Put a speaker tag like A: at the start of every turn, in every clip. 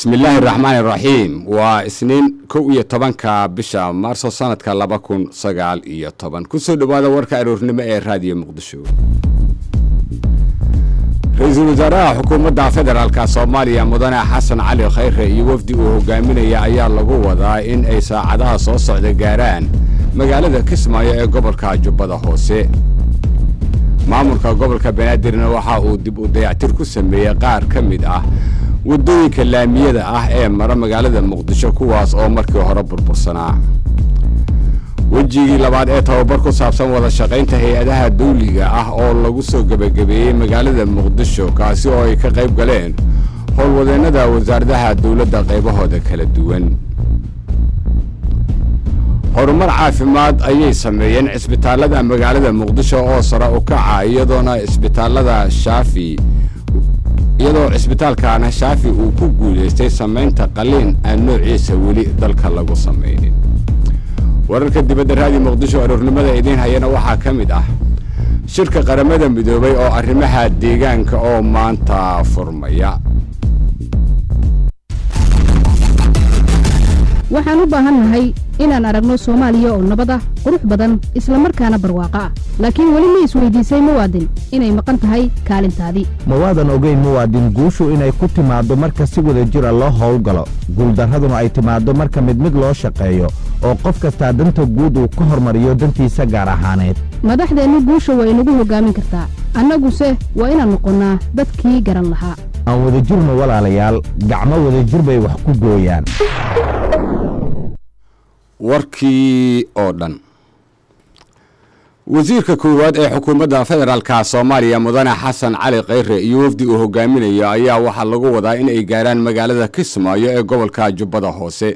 A: bismillaahi raxmaani raxiim waa isniin kow iyo tobanka bisha maarso sanadka laba kun sagaal iyo toban kusoo dhowaada warka aroornimo ee raadiyo muqdisho ra-iisul wasaaraha xukuumadda federaalka soomaaliya mudane xasan cali khayre iyo wafdi uu hogaaminaya ayaa lagu wadaa in ay saacadaha soo socda gaaraan magaalada kismaayo ee gobolka jubbada hoose maamulka gobolka banaadirna waxa uu dib u dayactir ku sameeyey qaar ka mid ah waddooyinka laamiyada ah ee mara magaalada muqdisho kuwaas oo markii hore burbursanaa wejigii labaad ee tababar ku saabsan wada shaqaynta hay-adaha dawliga ah oo lagu soo gebagabeeyey magaalada muqdisho kaasi oo ay ka qayb galeen howlwadeennada wasaaradaha dowladda qaybahooda kala duwan horumar caafimaad ayay sameeyeen cisbitaallada magaalada muqdisho oo sare u kaca iyadoona isbitaallada shaafi iyadoo cisbitaalkaana shaafi uu ku guulaystay samaynta qaliin aan noociisa weli dalka lagu samaynin wararka dibadda raadi muqdisho aroornimada idiin hayana waxaa ka mid ah shirka qaramada midoobay oo arrimaha deegaanka oo maanta furmaya
B: waxaan u baahannahay inaan aragno soomaaliya oo nabad ah qurux badan isla markaana barwaaqo ah laakiin weli ma isweydiisay muwaadin inay maqan tahay kaalintaadii
C: ma waadan ogeyn muwaadin guushu inay ku timaaddo marka si wada jira loo howlgalo guuldarraduna ay timaaddo marka mid mid loo shaqeeyo oo qof kastaa danta guud uu ka hormariyo dantiisa gaar ahaaneed
B: madaxdeennu guusha waa inagu hoggaamin kartaa annaguse waa inaan noqonnaa dadkii garan lahaa
C: aan wada jirno walaalayaal gacmo wadajir bay wax ku gooyaan
A: warkii oo dhan wasiirka koowaad ee xukuumadda federaalka soomaaliya mudane xasan cali khayre iyo wafdi uu hogaaminayo ayaa waxaa lagu wadaa in ay gaaraan magaalada kismaayo ee gobolka jubbada hoose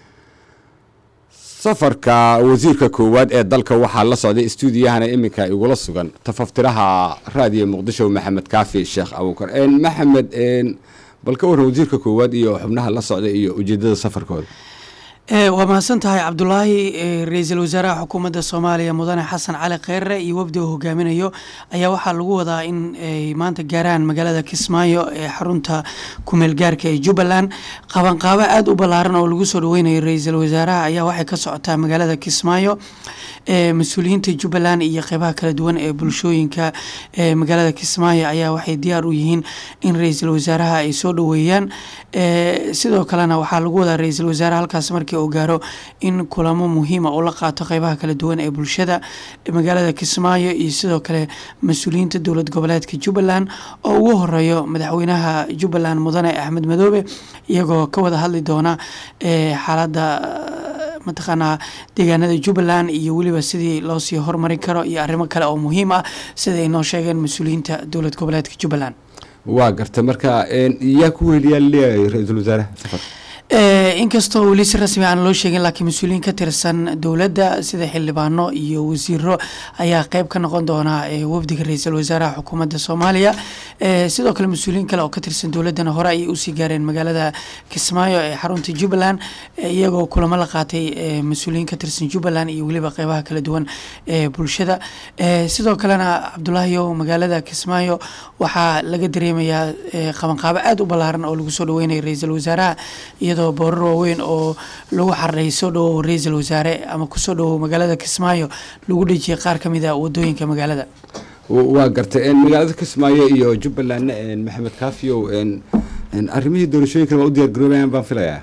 A: safarka wasiirka koowaad ee dalka waxaa la socday istuudiyahana iminka igula sugan tafaftiraha raadiyo muqdisho maxamed kaafi sheekh abuukar maxamed bal ka warran wasiirka koowaad iyo xubnaha la socda iyo ujeedada safarkooda
D: waa mahadsan tahay cabdulaahi ra-iisul wasaaraha xukuumadda soomaaliya mudane xasan cali kheyre iyo wafdi uu hogaaminayo ayaa waxaa lagu wadaa in ay maanta gaaraan magaalada kismaayo ee xarunta kumeel gaarka ee jubbaland qabanqaabo aada u ballaaran oo lagu soo dhaweynayo ra-iisul wasaaraha ayaa waxay ka socotaa magaalada kismaayo mas-uuliyiinta jubbaland iyo qeybaha kala duwan ee bulshooyinka magaalada kismaayo ayaa waxay diyaar u yihiin in ra-iisul wasaaraha ay soo dhaweeyaan sidoo kalena waxaa lagu wadaa ra-iisul wasaare halkaas markii uu gaaro in kulamo muhiima uu la qaato qeybaha kala duwan ee bulshada magaalada kismaayo iyo sidoo kale mas-uuliyiinta dowlad goboleedka jubbaland oo ugu horeeyo madaxweynaha jubbaland mudane axmed madoobe iyagoo ka wada hadli doona xaaladda mataqaanaa deegaanada jubbaland iyo weliba sidii loo sii hormarin karo iyo arrimo kale oo muhiim ah sida ay noo sheegeen mas-uuliyiinta dowlad goboleedka jubbaland
A: waa garta marka yaa ku weliyaa leeyahay ra-iisul wasaaraha safar
D: inkastoo weli si rasmi aan loo sheegin laakiin mas-uuliyiin ka tirsan dowladda sida xildhibaano iyo wasiiro ayaa qeyb ka noqon doona wafdiga ra-iisul wasaaraha xukuumadda soomaaliya sidoo kale mas-uuliyiin kale oo ka tirsan dowladdana hore ayay usii gaareen magaalada kismaayo ee xarunta jubbaland iyagoo kulamo la qaatay mas-uuliyiin ka tirsan jubbaland iyo weliba qeybaha kala duwan ee bulshada sidoo kalena cabdulaahiyo magaalada kismaayo waxaa laga dareemayaa qabanqaabo aada u ballaaran oo lagu soo dhaweynayo ra-iisul wasaaraha iyadoo boorar waaweyn oo lagu xararay soo dhawow ra-iisul wasaare ama kusoo dhawow magaalada kismaayo lagu dhejiyay qaar ka mid a wadooyinka magaalada
A: waa gartay magaalada kismaayo iyo jubbalandna maxamed kaafiyow arrimihii doorashooyinkan waa u diyaar garoobayaan baan filayaa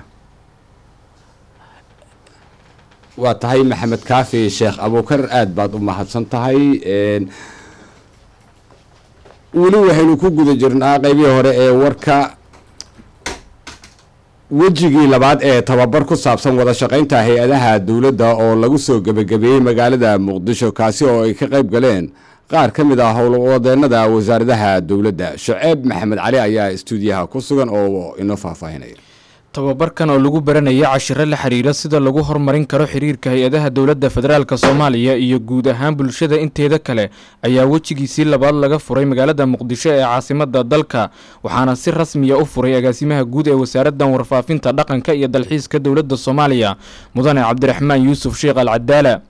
A: waa tahay maxamed kaafi sheekh abuukar aada baad u mahadsan tahay weli waxaynu ku guda jirnaa qeybihii hore ee warka wejigii labaad ee tababar ku saabsan wada shaqaynta hay-adaha dowladda oo lagu soo gebagabeeyey magaalada muqdisho kaasi oo ay ka qayb galeen qaar ka mid ah howlwadeennada wasaaradaha dowladda shuceeb maxamed cali ayaa istuudiyaha ku sugan oo inoo faahfaahinaya
E: tababarkan oo lagu baranaya cashiro la xiriira sida lagu horumarin karo xiriirka hay-adaha dowladda federaalk soomaaliya iyo guud ahaan bulshada inteeda kale ayaa wejigiisii labaad laga furay magaalada muqdisho ee caasimada dalka waxaana si rasmiya u furay agaasimaha guud ee wasaaraddan warfaafinta dhaqanka iyo dalxiiska dowladda soomaaliya mudane cabdiraxmaan yuusuf sheekh al cadaala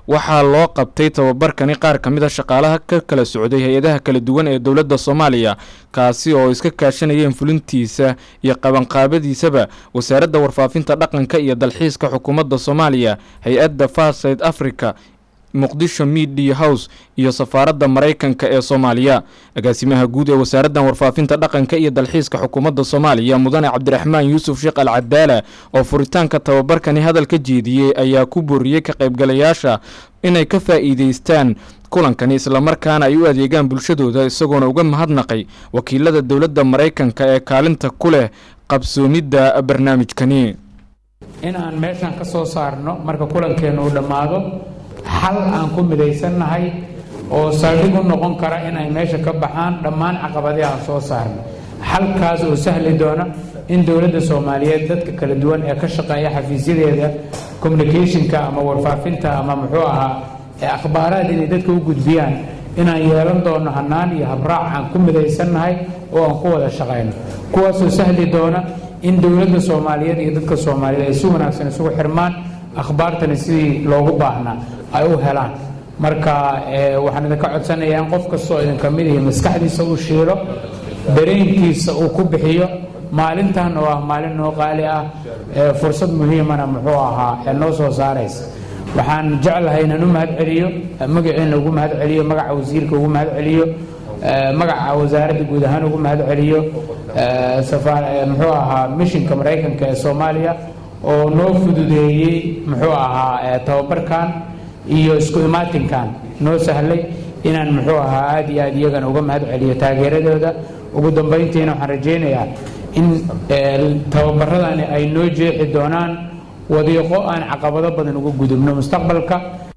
E: waxaa loo qabtay tababarkani qaar ka mid a shaqaalaha ka kala socday hay-adaha kala duwan ee dowladda soomaaliya kaasi oo iska kaashanayeen fulintiisa iyo qabanqaabadiisaba wasaaradda warfaafinta dhaqanka iyo dalxiiska xukuumadda soomaaliya hay-adda farside africa muqdisho media house iyo safaaradda maraykanka ee soomaaliya agaasimaha guud ee wasaaraddan warfaafinta dhaqanka iyo dalxiiska xukuumadda soomaaliya mudane cabdiraxmaan yuusuf sheekh al cadaala oo furitaanka tababarkani hadal ka jeediyey ayaa ku booriyey ka qaybgalayaasha inay ka faa'iideystaan kulankani islamarkaana ay u adeegaan bulshadooda isagoona uga mahadnaqay wakiilada dowladda maraykanka ee kaalinta ku leh qabsoomidda barnaamijkani
F: in aan meeshan ka soo saarno marka kulankeennu uu dhammaado xal aan ku midaysannahay oo saldhig u noqon kara in ay meesha ka baxaan dhammaan caqabadii aan soo saarno xalkaas oo sahli doona in dowladda soomaaliyeed dadka kala duwan ee ka shaqeeya xafiisyadeeda communicationka ama warfaafinta ama muxuu ahaa ee akhbaaraad inay dadka u gudbiyaan inaan yeelan doono hannaan iyo habraac aan ku midaysannahay oo aan ku wada shaqayno kuwaasoo sahli doona in dowladda soomaaliyeed iyo dadka soomaaliyeed ay si wanaagsan isugu xirmaan akhbaartani sidii loogu baahnaa ay u helaan marka waxaan idinka codsanayaa in qof kastoo idinka mid ihi maskaxdiisa uu shiilo dareenkiisa uu ku bixiyo maalintan oo ah maalin noo qaali ah fursad muhiimana muxuu ahaa ee noo soo saaraysa waxaan jeclahay inaan u mahad celiyo magaciina ugu mahad celiyo magaca wasiirka ugu mahad celiyo magaca wasaaradda guud ahaan ugu mahad celiyo muxuu ahaa mishinka maraykanka ee soomaaliya oo noo fududeeyey muxuu ahaa tababarkan iyo isku imaatinkan noo sahlay inaan muxuu ahaa aada iyo aad iyagana uga mahad celiyo taageeradooda ugu dambayntiina waxaan rajaynayaa in tababaradani ay noo jeexi doonaan wadiiqo aan caqabado badan uga gudubno mustaqbalka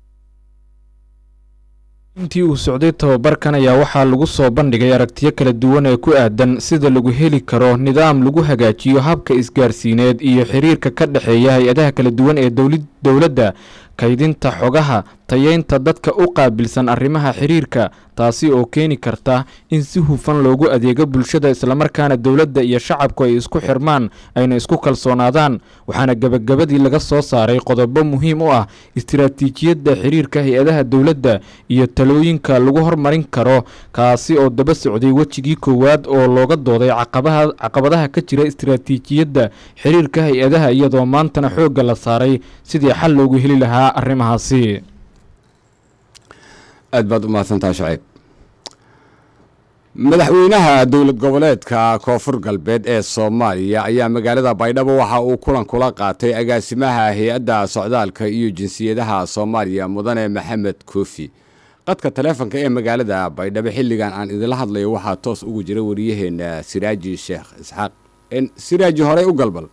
E: intii uu socday tababarkan ayaa waxaa lagu soo bandhigay aragtiyo kala duwan ee ku aadan sida lagu heli karo nidaam lagu hagaajiyo habka isgaarsiineed iyo xiriirka ka dhexeeya hay-adaha kala duwan ee dowladda kaydinta xogaha tayeynta dadka u qaabilsan arrimaha xiriirka taasi oo keeni karta in si hufan loogu adeego bulshada islamarkaana dowladda iyo shacabku ay isku xirmaan ayna isku kalsoonaadaan waxaana gebagabadii laga soo saaray qodobo muhiim u ah istiraatiijiyadda xiriirka hay-adaha dowladda iyo talooyinka lagu hormarin karo kaasi oo daba socday wejigii koowaad oo looga dooday caqabadaha ka jira istiraatiijiyadda xiriirka hay-adaha iyadoo maantana xoogga la saaray sidii xal loogu heli lahaa arrimahaasi
A: aad baad u mahadsantaha shaciib madaxweynaha dowlad goboleedka koonfur galbeed ee soomaaliya ayaa magaalada baydhabo waxa uu kulan kula qaatay agaasimaha hay-adda socdaalka iyo jinsiyadaha soomaaliya mudane maxamed koofi qadka taleefonka ee magaalada baydhabo xilligan aan idinla hadlayo waxaa toos ugu jira wariyaheena siraaji sheekh isxaaq siraaji horey u galbal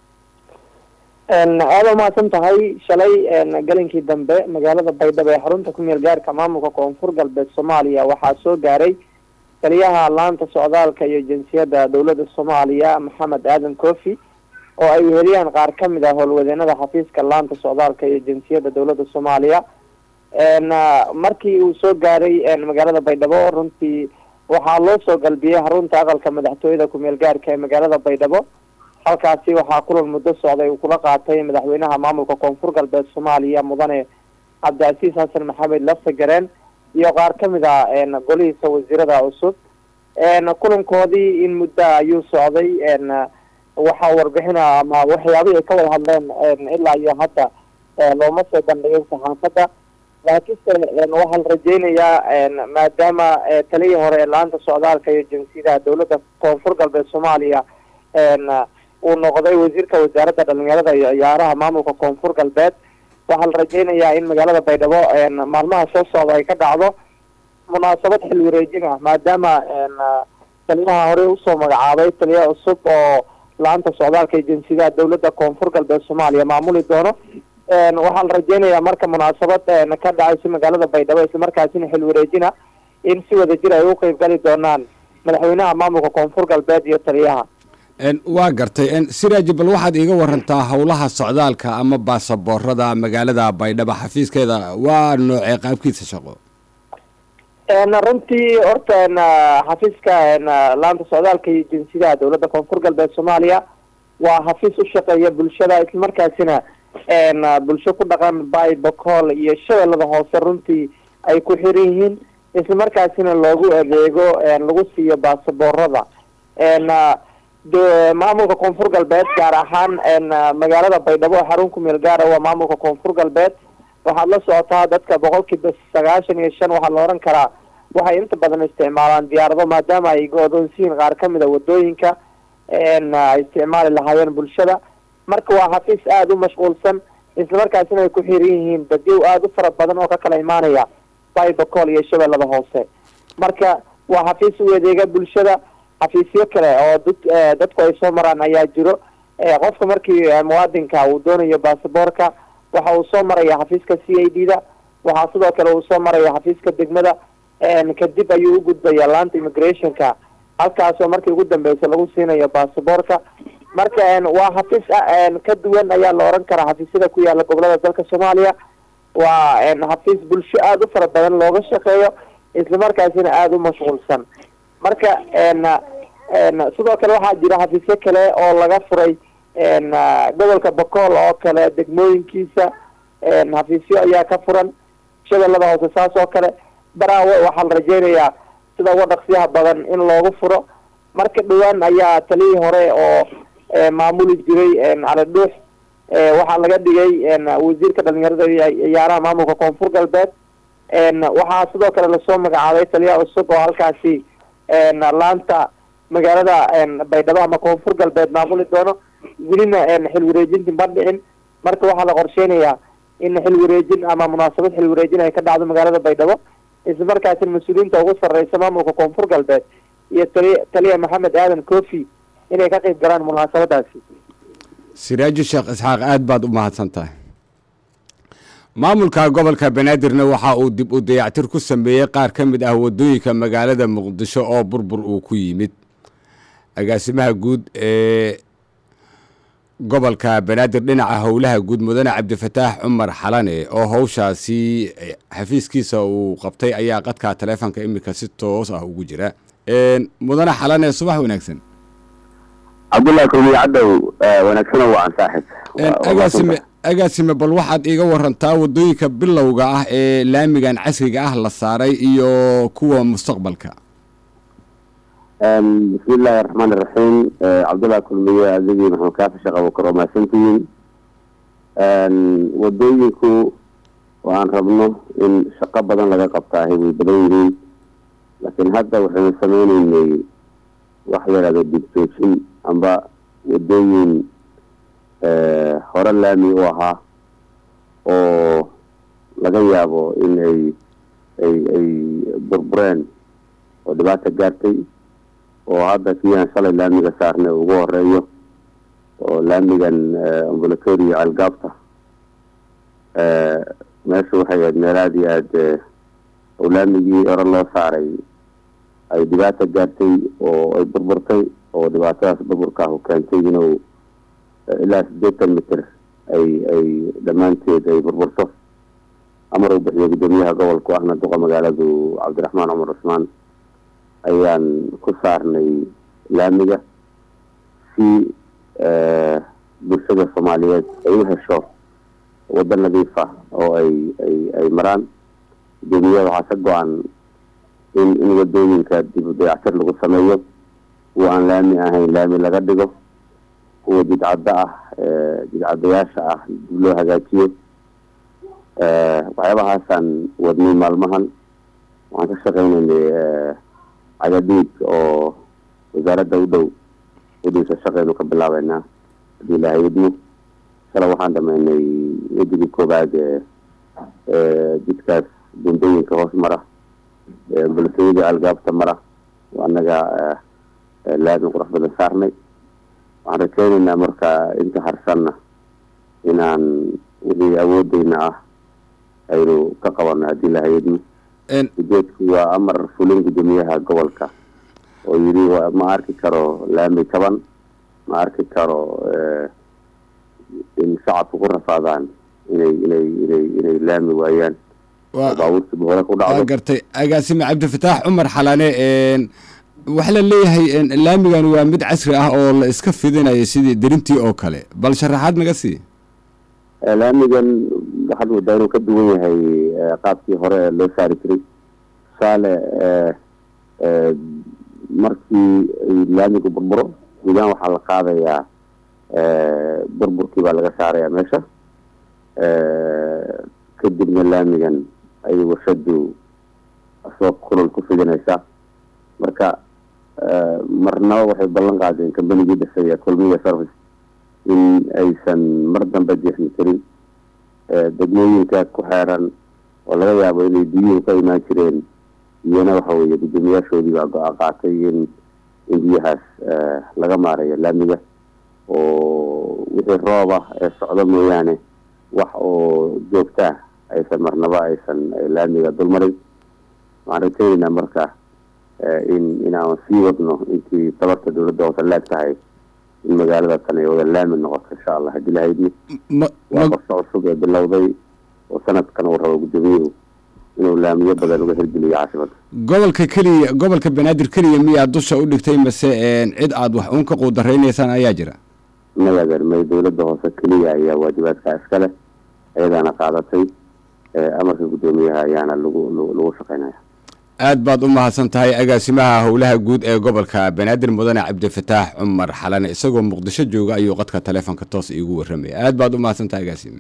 G: aada umahadsan tahay shalay galinkii dambe magaalada baydhabo ee xarunta ku meel gaarka maamulka koonfur galbeed soomaaliya waxaa soo gaaray taliyaha laanta socdaalka iyo jinsiyadda dowladda soomaaliya maxamed aadan kofi oo ay weheliyaan qaar ka mid ah howlwadeenada xafiiska laanta socdaalka iyo jinsiyadda dowladda soomaaliya markii uu soo gaaray magaalada baydhabo runtii waxaa loo soo galbiyey xarunta aqalka madaxtooyada ku-meel gaarka ee magaalada baydhabo halkaasi waxaa kulan muddo socday uu kula qaatay madaxweynaha maamulka koonfur galbeed soomaaliya mudane cabdicasiis xasan maxamed laftagareen iyo qaar ka mid a golihiisa wasiirada cusub kulankoodii in muddo ayuu socday waxaa warbixina ama waxyaabihii ay ka wada hadleen ilaa iyo hadda looma soo bandhigin saxaafadda laakiinse waxaa la rajeynayaa maadaama taliyii hore ee laanta socdaalka iyo jinsiyadaha dowladda koonfur galbeed soomaaliya uu noqday wasiirka wasaaradda dhalinyarada iyo ciyaaraha maamulka koonfur galbeed waxaa la rajeynayaa in magaalada baydhabo maalmaha soo socda ay ka dhacdo munaasabad xil wareejin ah maadaama taliyaha hore usoo magacaabay taliya cusub oo laanta socdaalka iyo jinsiyadaha dowladda koonfur galbeed soomaaliya maamuli doono waxaa la rajeynayaa marka munaasabad ka dhacaysa magaalada baydhabo islamarkaasina xil wareejina in si wada jir ay u qeyb gali doonaan madaxweynaha maamulka koonfur galbeed iyo taliyaha
A: waa gartay siraaji bal waxaad iiga warantaa howlaha socdaalka ama baasaboorada magaalada baydhabo xafiiskeeda waa noocee qaabkiisa shaqo
G: runtii horta xafiiska laanta socdaalka iyo jinsiyadaha dowladda koonfur galbeed soomaaliya waa xafiis u shaqeeya bulshada islamarkaasina bulsho ku dhaqan bay bacool iyo shabeellada hoose runtii ay ku xiran yihiin islamarkaasina loogu adeego lagu siiyo baasaboorada maamulka koonfur galbeed gaar ahaan magaalada baydhabo oo xarun ku meel gaara waa maamulka koonfur galbeed waxaad la socotaa dadka boqolkiiba sagaashan iyo shan waxaa la oran karaa waxay inta badan isticmaalaan diyaarado maadaama ay go-doonsiyiin qaar kamid a wadooyinka ay isticmaali lahaayeen bulshada marka waa xafiis aada u mashquulsan islamarkaasina ay ku xiran yihiin dadyow aada u fara badan oo ka kala imaanaya baybacol iyo shabeellada hoose marka waa xafiis u adeega bulshada xafiisyo kale oo dad dadku ay soo maraan ayaa jiro qofka markii muwaadinka uu doonayo baasaboorka waxa uu soo maraya xafiiska c a d da waxaa sidoo kale uu soo maraya xafiiska degmada kadib ayuu u gudbaya laanta immigrationka halkaasoo markii ugu dambeysa lagu siinayo baasaboorka marka waa xafiis ka duwan ayaa la oran karaa xafiisyada ku yaala gobolada dalka soomaaliya waa xafiis bulsho aada u fara badan looga shaqeeyo islamarkaasina aada u mashquulsan marka sidoo kale waxaa jira xafiisyo kale oo laga furay gobolka bacool oo kale degmooyinkiisa xafiisyo ayaa ka furan shabeellada hoose saas oo kale baraawe waxaa la rajeynayaa sida uga dhaqsiyaha badan in loogu furo marka dhawaan ayaa taliyii hore oo maamuli jiray cali dhuux waxaa laga dhigay wasiirka dhalinyarada iyo ciyaaraha maamulka koonfur galbeed waxaa sidoo kale lasoo magacaabay taliyaha cusub oo halkaasi laanta magaalada baydhabo ama koonfur galbeed maamuli doono welina xil wareejinti ma dhicin marka waxaa la qorsheynayaa in xil wareejin ama munaasabad xil wareejin ay ka dhacdo magaalada baydhabo isla markaasina mas-uuliyiinta ugu sarreysa maamulka koonfur galbeed iyo tali taliya maxamed aadan kofi inay ka qeyb galaan munaasabadaasi
A: siraaji sheekh isxaaq aad baad u mahadsan tahay maamulka gobolka banaadirna waxa uu dib u dayactir ku sameeyey qaar ka mid ah wadooyinka magaalada muqdisho oo burbur uu ku yimid agaasimaha guud ee gobolka banaadir dhinaca howlaha guud mudane cabdifataax cumar xalane oo howshaasi xafiiskiisa uu qabtay ayaa qadka taleefonka iminka si toos ah ugu jira mudane xalane subax wanaagsan
H: cabdullahi kulmiye cadow wanaagsano wacan saaxib
A: agaasime agaasime bal waxaad iiga warantaa wadooyinka bilowga ah ee laamigan casriga ah la saaray iyo kuwa mustaqbalka
H: bismi illaahi araxmaan iraxiim cabdullahi kulmiye adigii maxamed kaafi sheekh abukar oo mahadsantihiin wadooyinku waan rabno in shaqo badan laga qabtaahay way badan yihiin laakiin hadda waxaynu sameyneynay wax la yidhahdo dibtoojin amba wadooyin hore laami u ahaa oo laga yaabo in ay ay ay burbureen oo dhibaata gaartay oo hadda kiyaan shalay laamiga saarnay ugu horeeyo oo laamigan ambulatori iyo ceelgaabta meesha waxay ahayd meel aada iyo aad oo laamigii hore loo saaray ay dhibaata gaartay oo ay burburtay oo dhibaatadaas burburkaahu keentay inuu ilaa siddeetan mitir ay ay dhammaanteed ay burburto amar uu bixiyo guddoomiyaha gobolku ahna duqa magaaladu cabdiraxmaan cumar cusmaan ayaan ku saarnay laamiga si bulshada soomaaliyeed ay u hesho waddo nadiif ah oo ay ay ay maraan guddoomiyaha waxaa ka go-an in in wadooyinka dib u dayactir lagu sameeyo kuwa aan laami ahayn laami laga dhigo kuwa jidcaddo ah jidcadayaasha ah dib loo hagaajiyo waxyaabahaasaan wadnay maalmahan waxaan ka shaqeynaynay cagadiig oo wasaaradda u dhow wadinka shaqeynu ka bilaabeynaa haddii ilaahay idmo shala waxaan dhameynay wedigii koobaad ee jidkaas buundooyinka hoos mara bulshooyadii algaabta mara anaga laami qurux badan saarnay waxaan rajeyneynaa marka inta harsanna inaan wixii awoodeyna ah aynu ka qabano haddii lahayadno ujeedku waa amar fulin guddoomiyaha gobolka oo yidhi ma arki karo laami taban ma arki karo in shacabku ku rafaadaan inay inay inay inay laami waayaan baabuurta hore ku dhacdo
A: gartay agaasime cabdifataax cumar xalane waxaa la leeyahay laamigan waa mid casri ah oo la iska fidinayo sidii derintii oo kale bal sharaxaad naga sii
H: laamigan waxaad moodaa inuu ka duwan yahay qaabkii hore ee loo saari jiray tusaale markii laamigu burburo guudaan waxaa la qaadayaa burburkii baa laga saarayaa meesha kadibna laamigan ayay warshadu asoo kulol ku fidinaysaa marka marnaba waxay ballan qaadeen kambanigii dhisaya kulmiya service in aysan mar dambe jeexmi karin degmooyinka ku xeeran oo laga yaabo inay biyuhu ka imaan jireen iyana waxa weeye guddoomiyaashoodii baa go-aan qaatay in in biyahaas laga maarayo laamiga oo wixii roob ah ee socdo mooyaane wax oo joogtaa aysan marnaba aysan laamiga dulmarin waxaan rajaynaynaa marka in inaan sii wadno intii tabarta dowladda hoose leeg tahay in magaalada tan ay wada laami noqoto insha allah haddii lahaydni waa qorshe cusub ee bilowday oo sanadkan uu rabo guddoomiyuhu inuu laamiyo badan uga hirgeliyo caasimada
A: gobolka keliya gobolka banaadir keliya miyaa dusha u dhigtay mase cid aad wax uun ka quudaraynaysaan ayaa jira
H: magadan may dowladda hoose keliya ayaa waajibaadka iskale ayadaana qaadatay amarka guddoomiyaha ayaana lagu lagu shaqeynaya
A: aad baad u mahadsan tahay agaasimaha howlaha guud ee gobolka banaadir mudane cabdifataax cumar xalane isagoo muqdisho jooga ayuu qadka taleefonka toos iigu warramaya aad baad u mahadsan tahay agaasime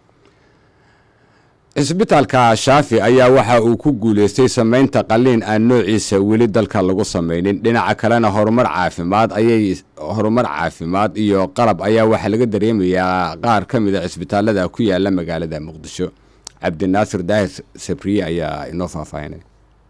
A: cisbitaalka shaafi ayaa waxa uu ku guuleystay samaynta qaliin aan noociisa weli dalka lagu samaynin dhinaca kalena horumar caafimaad ayay horumar caafimaad iyo qalab ayaa waxaa laga dareemayaa qaar ka mid a cisbitaalada ku yaala magaalada muqdisho cabdinaasir daahir sabriye ayaa inoo faahfaahinay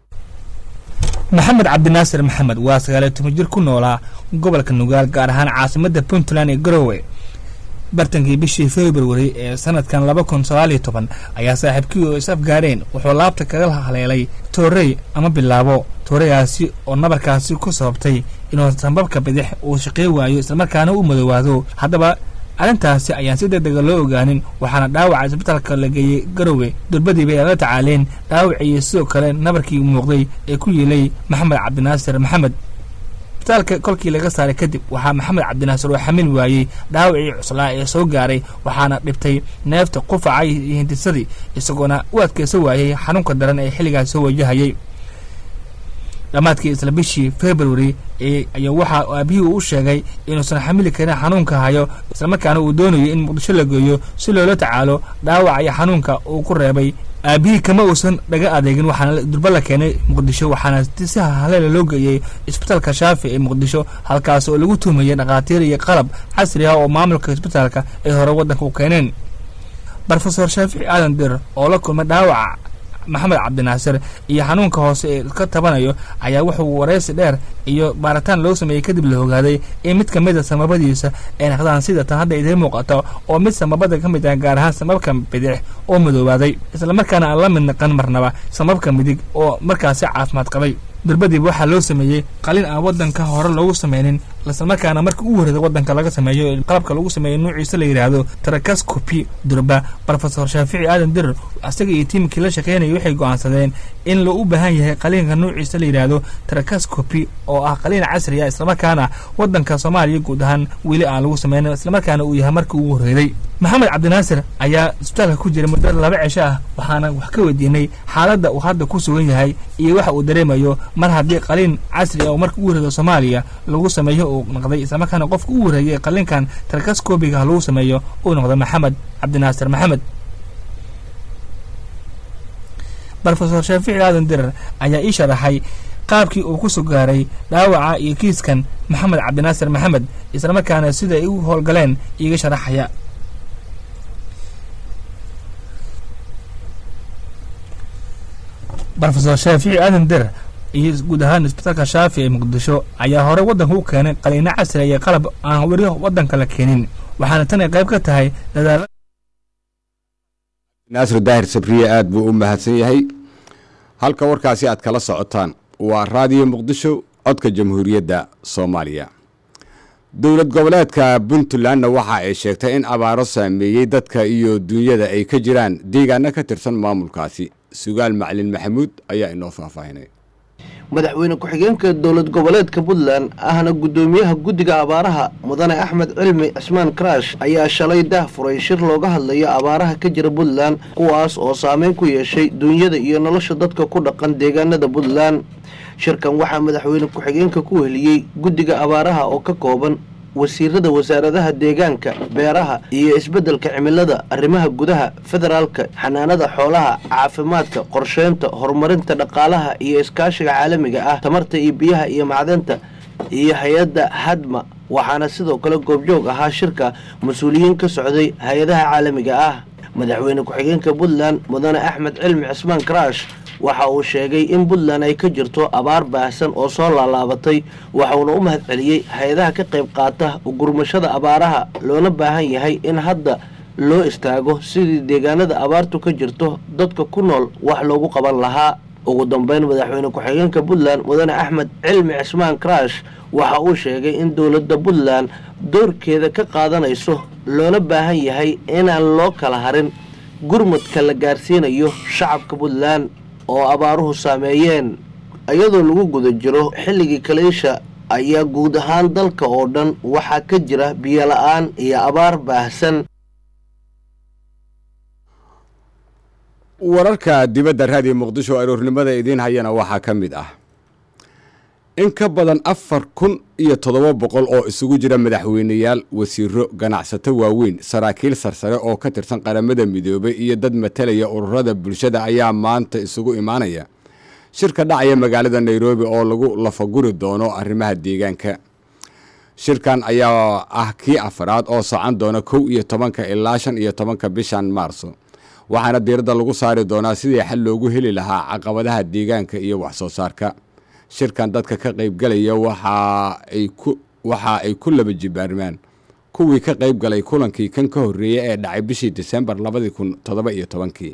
I: maxamed cabdinaasir maxamed waa sagaaliyo toban jir ku noolaa gobolka nugaal gaar ahaan caasimadda puntland ee garowe bartankii bishii februari ee sanadkan laba kun sagaaliyo toban ayaa saaxiibkii oo is afgaareen wuxuu laabta kaga haleelay toorey ama bilaabo tooreyaasi oo nabarkaasi ku sababtay inuu sambabka bidix uu shaqey waayo islamarkaana u madoowaado haddaba arrintaasi ayaan si deg dega loo ogaanin waxaana dhaawaca isbitaalka la geeyey garowe durbadiiba ay la tacaaleen dhaawacii sidoo kale nabarkii muuqday ee ku yeelay maxamed cabdinaasir maxamed isbitaalka kolkii laga saaray kadib waxaa maxamed cabdinaasir oo xamil waayey dhaawacii cuslaa ee soo gaaray waxaana dhibtay neefta qufaca iyo hindisadii isagoona u adkeysa waayey xanuunka daran ee xilligaas soo wajahayay dhammaadkii isla bishii february ayaa waxaa aabihii uu u sheegay inuusan xamili karin xanuunka hayo islamarkaana uu doonayo in muqdisho la geeyo si loola tacaalo dhaawaca iyo xanuunka uu ku reebay aabihii kama uusan dhaga adeegin waxaana durba la keenay muqdisho waxaana si haleela loo geeyey isbitaalka shaafi ee muqdisho halkaas oo lagu tuhmayay dhakhaatiir iyo qalab casri ah oo maamulka isbitaalka ay hore waddanka u keeneen rofesor shaafici aadan dir oo la kulmay dhaawaca maxamed cabdinaasir iyo xanuunka hoose ee ka tabanayo ayaa wuxuu waraysi dheer iyo baaritaan loo sameeyey kadib la ogaaday in mid ka mid a samabadiisa ay naqdaan sida tan hadda idiin muuqato oo mid samabada ka mid ah gaar ahaan samabka bidix oo madoobaaday islamarkaana aan la mid naqan marnaba samabka midig oo markaasi caafimaad qabay durbadiiba waxaa loo sameeyey qalin aan waddanka hore loogu sameynin islamarkaana marka u horreeda waddanka laga sameeyo qalabka lagu sameeyo nuuciisa la yidhaahdo tarakascopi durba rofesor shaafici aadan dirar isaga iyo tiimkii la shaqeynaya waxay go'aansadeen in loo u baahan yahay qaliinka nuuciisa la yidhaahdo tarakascopi oo ah qaliin casri ah islamarkaana waddanka soomaaliya guud ahaan weli aan lagu sameynin islamarkaana uu yahay markii ugu horreeday maxamed cabdinaasir ayaa isbitaalka ku jiray muddo laba cisho ah waxaana wax ka weydiinay xaaladda uu hadda ku sugan yahay iyo waxa uu dareemayo mar haddii qaliin casri ah oo marka ugu horreedo soomaaliya lagu sameeyo uu noqday islamarkaana qofka ugu horreeyay qaliinkan tarakascobiga lagu sameeyo uu noqday maxamed cabdinaasir maxamed rofesor shaafici aadan dirar ayaa ii sharaxay qaabkii uu ku soo gaaray dhaawaca iyo kiiskan maxamed cabdinaasir maxamed islamarkaana sida ay u howlgaleen iiga sharaxaya rofesor shaafici aadan dirar iyo guud ahaan isbitaalka shaafi ee muqdisho ayaa hore waddanka u keenay qaliino casri iyo qalab aan weli waddanka la keenin waxaana tan ay qayb ka tahay dadaala
A: naasir daahir sabriye aada buu u mahadsan yahay halka warkaasi aad kala socotaan waa raadiyo muqdisho codka jamhuuriyadda soomaaliya dowlad goboleedka puntlandna waxa ay sheegtay in abaaro saameeyey dadka iyo duunyada ay ka jiraan deegaano ka tirsan maamulkaasi sugaal macalin maxamuud ayaa inoo faahfaahinay
J: madaxweyne ku-xigeenka dowlad goboleedka puntland ahna guddoomiyaha guddiga abaaraha mudane axmed cilmi cismaan karash ayaa shalay daah furay shir looga hadlayo abaaraha ka jira puntland kuwaas oo saameyn ku yeeshay duunyada iyo nolosha dadka ku dhaqan deegaanada puntland shirkan waxaa madaxweyne ku-xigeenka ku weheliyey guddiga abaaraha oo ka kooban wasiirada wasaaradaha deegaanka beeraha iyo isbeddelka cimilada arrimaha gudaha federaalka xanaanada xoolaha caafimaadka qorsheynta horumarinta dhaqaalaha iyo iskaashiga caalamiga ah tamarta iyo biyaha iyo macdanta iyo hay-adda hadma waxaana sidoo kale goobjoog ahaa shirka mas-uuliyiin ka socday hay-adaha caalamiga ah madaxweyne ku-xigeenka puntland mudane axmed cilmi cismaan karash waxa uu sheegay in puntland ay ka jirto abaar baahsan oo soo laalaabatay waxauna u mahad celiyey hay-adaha ka qayb qaata gurmashada abaaraha loona baahan yahay in hadda loo istaago sidii deegaanada abaartu ka jirto dadka ku nool wax loogu qaban lahaa ugu dambeyn madaxweyne ku-xigeenka puntland mudane axmed cilmi cismaan karash waxa uu sheegay in dowladda puntland doorkeeda ka qaadanayso loona baahan yahay inaan loo kala harin gurmadka la gaarsiinayo shacabka puntland oo abaaruhu saameeyeen iyadoo lagu guda jiro xilligii kaleysha ayaa guud ahaan dalka oo dhan waxaa ka jira biyo la-aan iyo abaar baahsan
A: wararka dibadda raadiyo muqdisho aroornimada idiin hayana waxaa ka mid ah in ka badan afar kun iyo toddoba boqol oo isugu jira madaxweyneyaal wasiiro ganacsato waaweyn saraakiil sarsare oo ka tirsan qaramada midoobay iyo dad matalaya ururada bulshada ayaa maanta isugu imaanaya shirka dhacaya magaalada nairobi oo lagu lafaguri doono arrimaha deegaanka shirkan ayaa ah kii afaraad oo socon doona kow iyo tobanka ilaa shan iyo tobanka bishan maarso waxaana diiradda lagu saari doonaa sidii xal loogu heli lahaa caqabadaha deegaanka iyo waxsoo saarka shirkan dadka ka qaybgalaya waxa ay ku laba jibaarmaan kuwii ka qayb galay kulankii kan ka horreeyey ee dhacay bishii disembar labadii kun toddoba iyo tobankii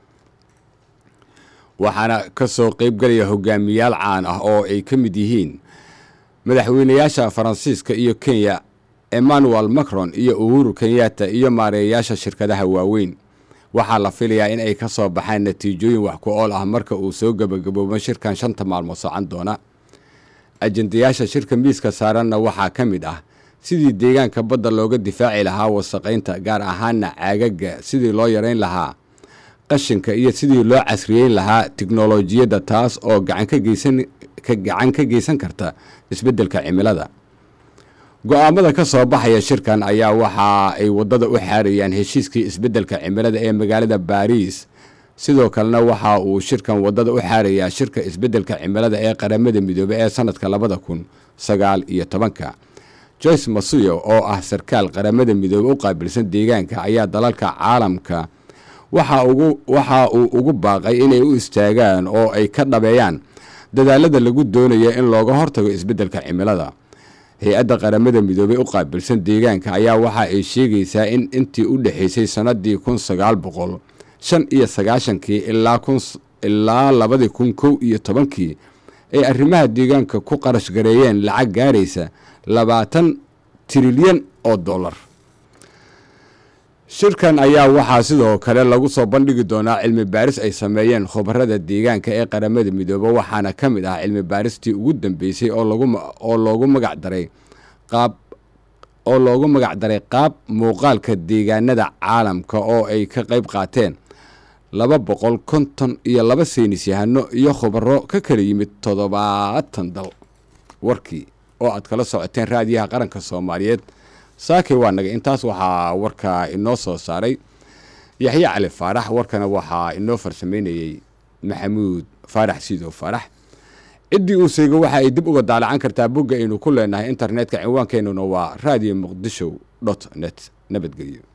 A: waxaana ka soo qaybgalaya hogaamiyaal caan ah oo ay ka mid yihiin madaxweynayaasha faransiiska iyo kenya emmanuel macron iyo uhuru kenyatta iyo maareeyayaasha shirkadaha waaweyn waxaa la filayaa in ay ka soo baxaan natiijooyin wax ku ool ah marka uu soo gebagaboobo shirkan shanta maalmood socon doona ajendayaasha shirka miiska saaranna waxaa ka mid ah sidii deegaanka badda looga difaaci lahaa wasaqaynta gaar ahaana caagaga sidii loo yarayn lahaa qashinka iyo sidii loo casriyeyn lahaa tiknolojiyadda taas oo gacan ka geysan karta isbeddelka cimilada go-aamada ka soo baxaya shirkan ayaa waxa ay waddada u xaarayaan heshiiskii isbeddelka cimilada ee magaalada baariis sidoo kalena waxa uu shirkan waddada u xaarayaa shirka isbeddelka cimilada ee qaramada midoobey ee sanadka labada kun sagaal iyo tobanka joyce masuyo oo ah sarkaal qaramada midoobey u qaabilsan deegaanka ayaa dalalka caalamka waxa uu ugu baaqay inay u istaagaan oo ay ka dhabeeyaan dadaalada lagu doonayo in looga hortago isbeddelka cimilada hay-adda qaramada midoobey u qaabilsan deegaanka ayaa waxa ay sheegaysaa in intii u dhexaysay sannadii kun sagaal boqol shan iyo sagaashankii ilaa ilaa labadii kun kow iyo tobankii ay arrimaha deegaanka ku qarash gareeyeen lacag gaaraysa labaatan trilyan oo dollar shirkan ayaa waxaa sidoo kale lagu soo bandhigi doonaa cilmi baaris ay sameeyeen khubarada deegaanka ee qaramada midoobe waxaana ka mid ah cilmi baaristii ugu dambeysay oo loogu magac daray qaab oo loogu magac daray qaab muuqaalka deegaanada caalamka oo ay ka qayb qaateen laba boqol konton iyo laba saynis yahano iyo khubaro ka kala yimid toddobaatan dal warkii oo aad kala socoteen raadiyaha qaranka soomaaliyeed saakay waa naga intaas waxaa warka inoo soo saaray yaxye cali faarax warkana waxaa inoo farsamaynayey maxamuud faarax sidow faarax ciddii uu seego waxa ay dib uga daalacan kartaa bogga aynu ku leenahay internetka cinwaankeenuna waa radio muqdisho dot net nabadgelyo